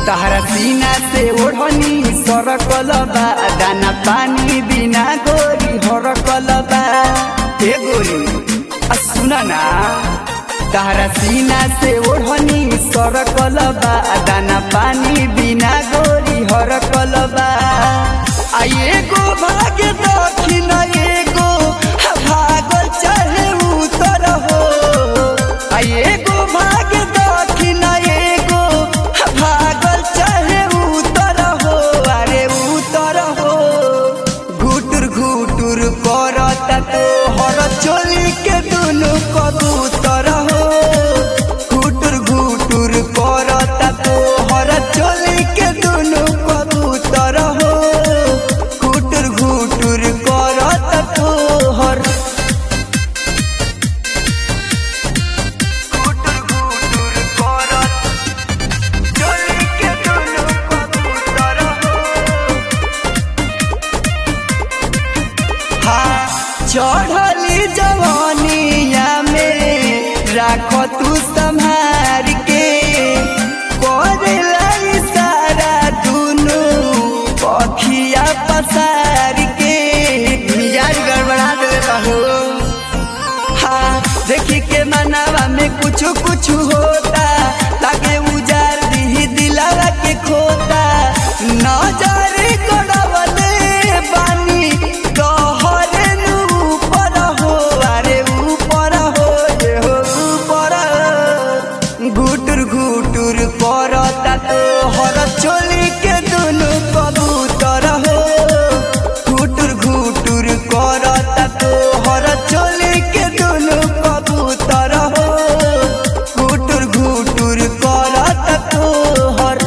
तहरा सीना से ओढ़नी सरकल बा दाना पानी बिना गोरी हरकल बा ए गोरी आ सुन ना तहरा सीना से ओढ़नी सरकल बा दाना पानी बिना गोरी हरकल बा आ एगो भाग्य दक्षिण एगो भागल चाहे उतर हो आ एगो भाग्य दक्षिण एगो भागल चाहे उतर हो अरे उतर हो घुटुर घुटुर करता तो हर चोली के दुनु कबूतर हो घुटुर घुटुर करता तो हर चोली के दुनु कबूतर हो घुटुर घुटुर करता तो हर घुटुर घुटुर करता चोली के दुनु कबूतर हो हाँ चढ़ली जवानिया में राख तू संभार के करेला इशारा दुनु पखिया पसार के मिजाज गड़बड़ा दे हो हाँ देखी के मनावा में कुछ कुछ होता लागे उजार दी दिलावा के खोता नजर गड़बले बानी कहरे नु ऊपर हो अरे ऊपर हो ये हो ऊपर घुटुर घुटुर करता तो हर चोली के दुनु कबूतर हो घुटुर घुटुर करता तो हर चोली के दुनु कबूतर हो घुटुर घुटुर करता तो हर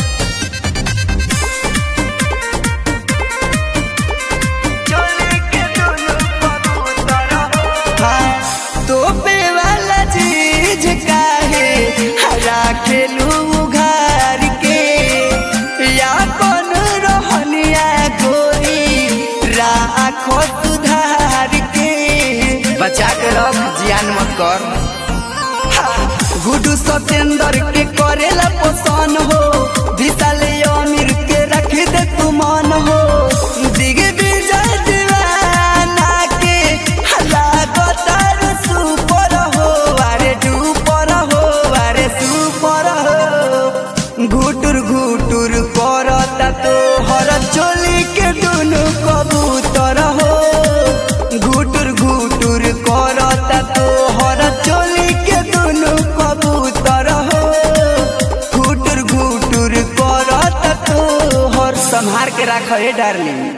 हाँ, तोपे वाला चीज काहे राखेलू उघार के या कौन रहनिया गोरी राखो सुधार के बचा के रख जियान मत कर गुडू सत्येंद्र के करेला पसंद हो विशाल अमीर के रख दे तू मन हो दिग्विजय दीवाना के लागतार सुपर हो अरे डूपर हो अरे सुपर हो घुटुर घुटुर करता तो हर चोली के दुनु कबूतर हो घुटुर घुटुर करता तो हर चोली के दुनु कबूतर हो घुटुर घुटुर करता तो हर संहार के राख हे डार्लिंग